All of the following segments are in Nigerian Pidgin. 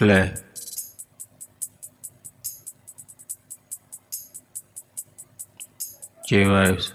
clear. J vibes.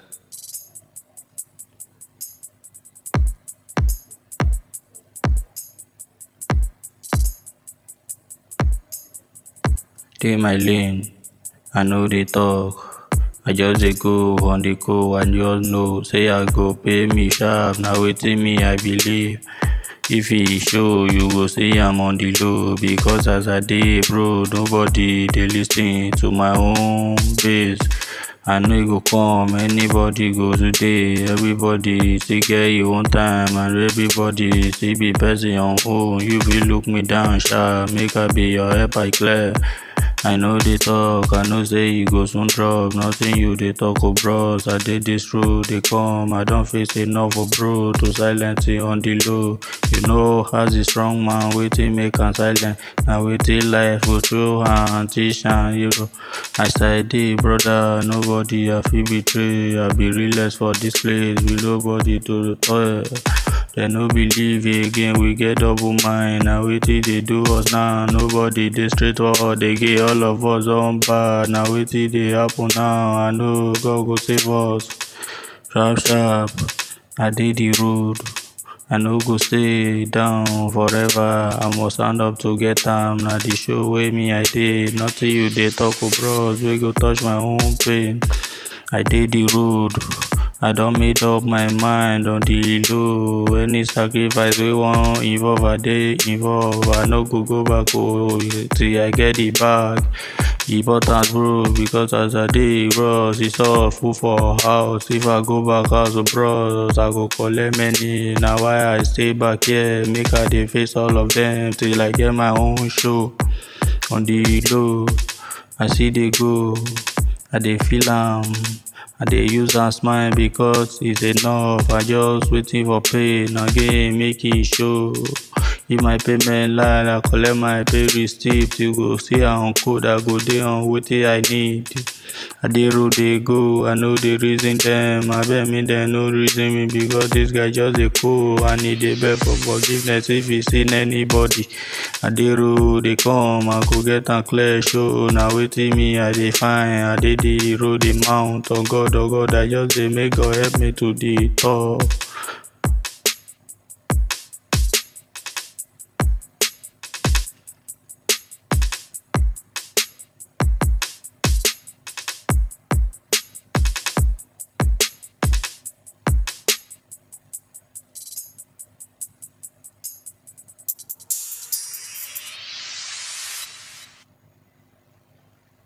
Dey my lane, I no dey talk. I just dey go on the go, I just know say I go pay me sharp. Na wetin me I believe. If e show, you go see am on the low. Because as I dey bro, nobody dey lis ten to my own base. I know e go come, anybody go today. Everybody still get e own time, and everybody still be person on own. You fit look me down sharp, make I be your help I clear. I no dey talk, I know say you go soon drop. Nothing you dey talk oh bros. I dey this road, dey come. I don face enough oh bro to silence it on the low. You know as a strong man, wetin make am silent. Na wetin life go throw am teach am you know. As I dey brother, nobody I fit betray. I be realest for this place, with nobody to toy. Dem no believe again, we get double mind. Na wetin dey do us now? Nobody dey straightforward again. All of us don bad. Na wetin dey happen now? I know God go save us. Sharp sharp, I dey the road. I no go stay down forever. I must stand up to get am. Na the show wey me I dey. Nothing you dey talk oh bros wey go touch my own pain. I dey the road. I don made up my mind on the low. Any sacrifice wey wan involve, I dey involve. I no go go back oh till I get the bag. Important bro, because as I dey bros, e soft full for house. If I go back house oh bros, I go collect many. Na why I stay back here, make I dey face all of them till I get my own show. On the low, I still dey go. I dey feel am. I dey use am smile because it's enough. I just waiting for pain again, make e show. If my payment line, I collect my pay receipt. You go see am code, I go dey on wetin I need. I dey road dey go, I no dey reason them. Abeg make dem no reason me because this guy just dey cool and he dey beg for forgiveness if he seen anybody. I dey road dey come, I go get am clear show. Na wetin me I dey find, I dey the road dey mount. Oh God, oh God, I just dey make God help me to the top.